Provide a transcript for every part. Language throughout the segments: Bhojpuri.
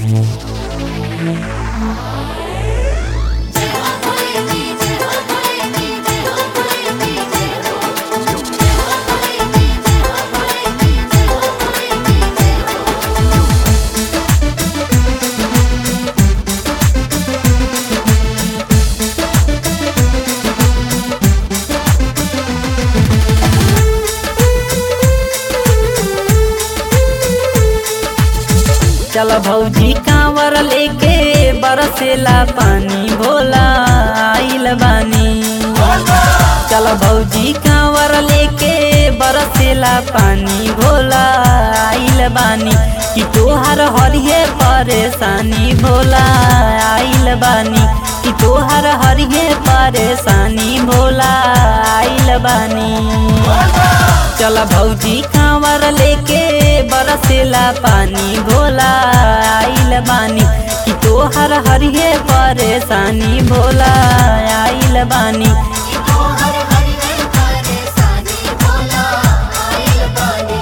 चल भौजी कांवर लेके बरसेला पानी भोला आइल बानी चल भौजी कांवर लेके बरसेला पानी भोला आइल बानी कि तोहार हरिये परेशानी भोला आइल बानी कि तोहार हरिये परेशानी भोला आइल बानी चल भौजी कांवर लेके बरसेला पानी भोला आइल बानी कि तोहर हरिये परेशानी भोला आइल बानी तोहर हरिहर परेशानी भोला आइल बानी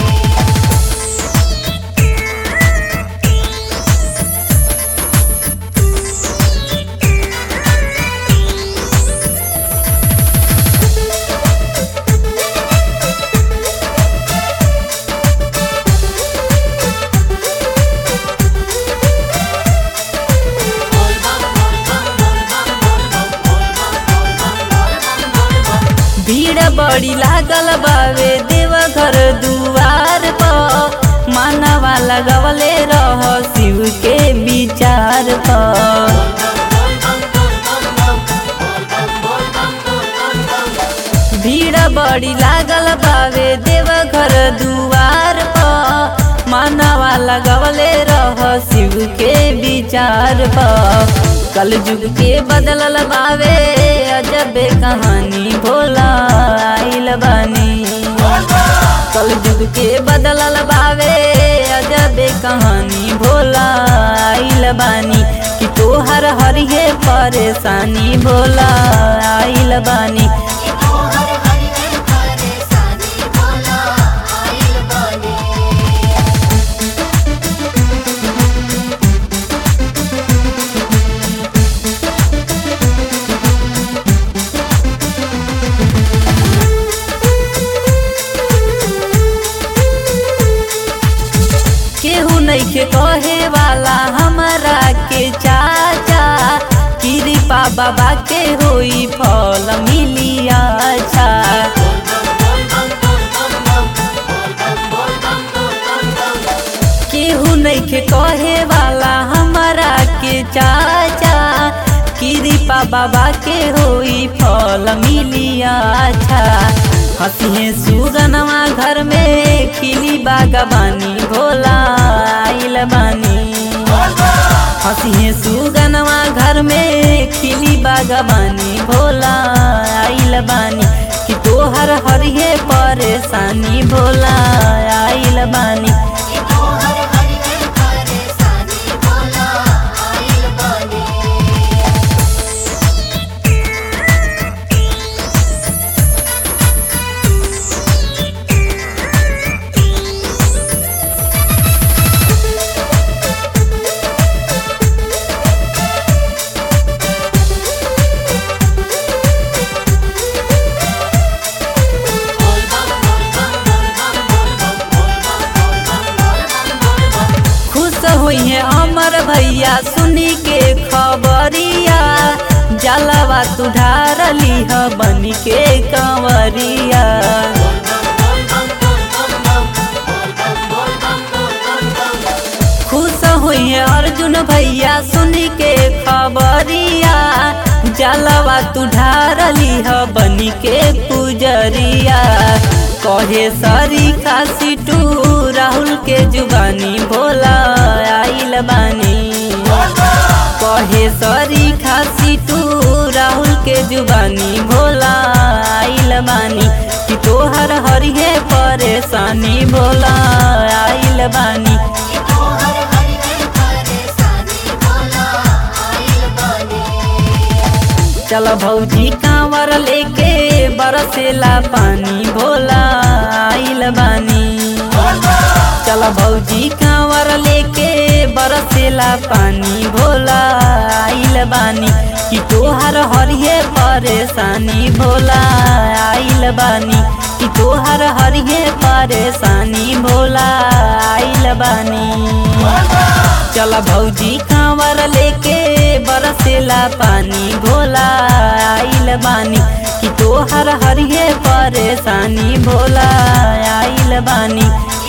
भीड़ बड़ी लागल बावे देवघर दुआर पर मानवा लगवले रह शिव के विचार पर भीड़ बड़ी लागल बावे देवघर दुआर पर मानवा लगवले रह शिव के विचार पर कल युग के बदलल बावे अजबे कहानी भोला आइल बानी कल युग के बदलल बावे अजबे कहानी भोला आइल बानी कि तोहर हरिये परेशानी भोला आइल बानी तोहर हरिहर परेशानी भोला आइल बानी केहू नइखे कहे वाला हमरा के चाचा कृपा बाबा के होई फल मिली अच्छा केहू नइखे कहे वाला हमरा के चाचा कृपा बाबा के होई फल मिली अच्छा हंसिए सुगनवा घर में खिली बागबानी भोला आइल बानी हंसिए सुगनवा घर में खिली बागबानी भोला आइल बानी कि तोहर हरिये परेशानी भोला आइल बानी तोहर हरिहर परेशानी भोला आइल बानी खुश हुई है अमर भैया सुनी के खबरिया जलवा तुढ़ार लीह बन के कंवरिया खुश हुई है अर्जुन भैया सुनी के खबरिया जलवा तुढ़ार लीह बन के पुजरिया कहे सरी खासी टू राहुल के जुबानी भोला आइल बानी कहे सरी खासी टू राहुल के जुबानी भोला आइल बानी कि तोहर हरिये परेशानी भोला आइल बानी तोहर हरिहर परेशानी भोला आइल बानी चल भौजी कांवर लेके बरसेला पानी भोला आइल बानी चल भौजी कांवर लेके बरसेला पानी भोला आइल बानी कि तोहर हरिये परेशानी भोला आइल बानी कि तोहर हरिये परेशानी भोला आइल बानी चल भौजी कांवर लेके बरसेला पानी भोला आइल बानी कि तोहर हरिये परेशानी भोला आइल बानी